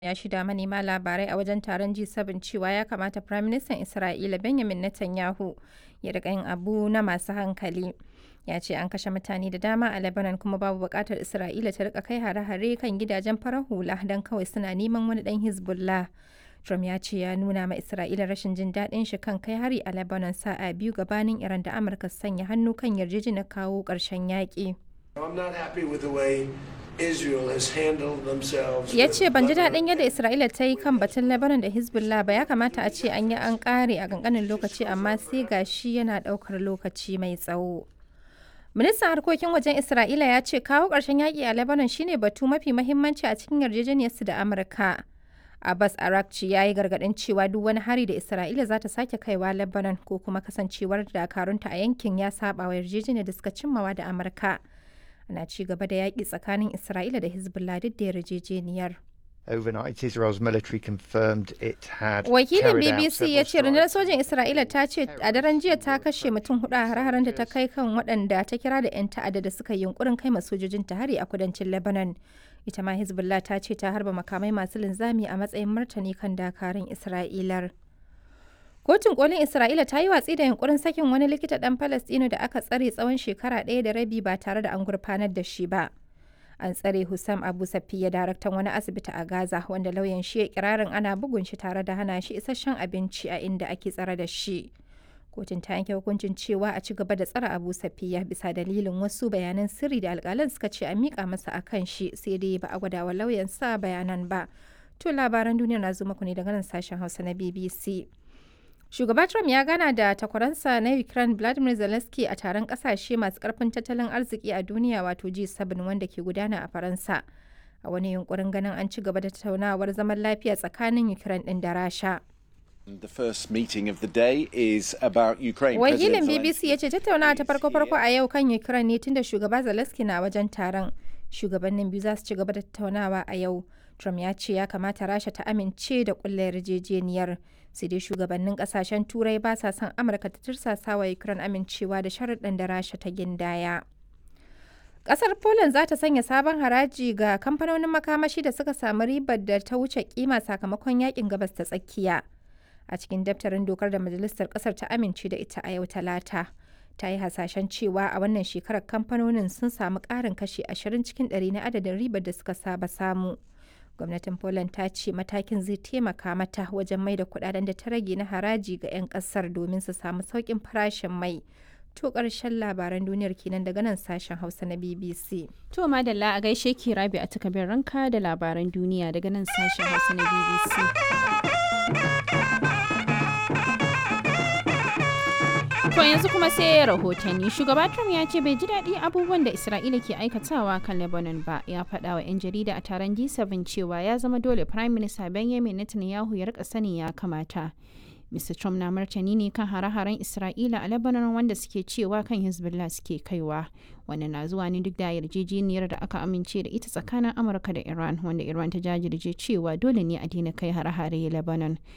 ya shaida manema labarai a wajen taron G7 cewa ya kamata Firaministan Isra'ila Benjamin Netanyahu ya riƙa yin abu na masu hankali. Ya ce an kashe mutane da dama a Lebanon kuma babu buƙatar Isra'ila ta riƙa kai hare-hare kan gidajen farar hula don kawai suna neman wani ɗan Hezbollah. Trump ya ce ya nuna ma Isra'ila rashin jin daɗin shi kan kai hari a Lebanon sa'a biyu gabanin Iran da Amurka su sanya hannu kan yarjejeniyar kawo ƙarshen yaƙi. I'm not happy with the way Israel has handled themselves. Ya with ce ban ji Lebanon daɗin yadda Isra'ila ta yi kan batun Lebanon da Hezbollah ba ya kamata a ce an yi an ƙare a ƙanƙanin lokaci amma sai ga shi yana ɗaukar lokaci mai tsawo. Ministan harkokin wajen Isra'ila ya ce kawo ƙarshen yaƙi a Lebanon shine batu mafi mahimmanci a cikin yarjejeniyarsu da Amurka. Abbas Arakci ya yi gargaɗin cewa duk wani hari da Isra'ila za ta sake kaiwa Lebanon ko kuma kasancewar dakarunta a yankin ya saba wa yarjejeniyar da suka cimmawa da Amurka. Ana ci gaba da yaƙi tsakanin Isra'ila da Hezbollah duk da yarjejeniyar. Overnight, Israel's military confirmed it had Wakilin carried out BBC ya several ce rundunar strikes. sojin Isra'ila ta ce a daren jiya ta kashe mutum hudu a hare-haren da ta kai kan waɗanda ta kira da 'yan ta'adda da suka yi yunkurin kai sojojin ta hari a kudancin Lebanon. Ita ma Hezbollah ta ce ta harba makamai masu linzami a matsayin martani kan dakarun Isra'ilar. Kotun kolin Isra'ila ta yi watsi da yunkurin sakin wani likita ɗan Falastino da aka tsare tsawon shekara ɗaya da rabi ba tare da an gurfanar da shi ba. An tsare Hussam Abu Safiya daraktan wani asibiti a Gaza wanda lauyan shi ya kirarin ana bugun shi tare da hana shi isasshen abinci a inda ake tsare da shi. Kotun ta yanke hukuncin cewa a ci gaba da tsare Abu Safiya bisa dalilin wasu bayanan sirri da alƙalan suka ce a miƙa masa a kan shi sai dai ba a gwada wa lauyan sa bayanan ba. To labaran duniya na zo muku ne daga nan sashen Hausa na BBC. Shugaba Trump ya gana da takwaransa na Ukraine Vladimir Zelensky a taron kasashe masu karfin tattalin arziki a duniya wato G7 wanda ke gudana a Faransa. A wani yunkurin ganin an ci gaba da tattaunawar zaman lafiya tsakanin Ukraine din da Rasha. The first meeting of the day is about Ukraine. Wakilin President BBC ya ce tattaunawa ta farko-farko a yau kan Ukraine ne tunda shugaba Zelensky na wajen taron. Shugabannin biyu za su ci gaba da tattaunawa a yau. Trump ya ce ya kamata Rasha ta amince da kulla yarjejeniyar. Sai dai shugabannin kasashen Turai ba sa son Amurka ta tirsasa wa Ukraine amincewa da sharuɗan da Rasha ta gindaya. Ƙasar Poland za ta sanya sabon haraji ga kamfanonin makamashi da suka samu ribar da ta wuce kima sakamakon yakin gabas ta tsakiya. A cikin daftarin dokar da majalisar ƙasar ta amince da ita a yau talata. Ta yi hasashen cewa a wannan shekarar kamfanonin sun samu ƙarin kashi 20 cikin 100 na adadin ribar da suka saba samu. Gwamnatin Poland ta ce matakin zai taimaka mata wajen mai da kudaden da ta rage na haraji ga 'yan ƙasar domin su samu sauƙin farashin mai. To ƙarshen labaran duniyar kenan daga nan sashen Hausa na BBC. To madalla a gaishe ki rabi a takabin ranka da labaran duniya daga nan sashen Hausa na BBC. To yanzu kuma sai rahotanni shugaba Trump ya ce bai ji daɗi abubuwan da Isra'ila ke aikatawa kan Lebanon ba ya faɗa wa 'yan jarida a taron G7 cewa ya zama dole Prime Minister Benjamin Netanyahu ya rika sani ya kamata. Mr. Trump na martani ne kan hare-haren Isra'ila a Lebanon wanda suke cewa kan Hezbollah suke kaiwa. Wannan na zuwa ne duk da yarjejeniyar da aka amince da ita tsakanin Amurka da Iran wanda Iran ta jajirce cewa dole ne a daina kai hare-hare Lebanon.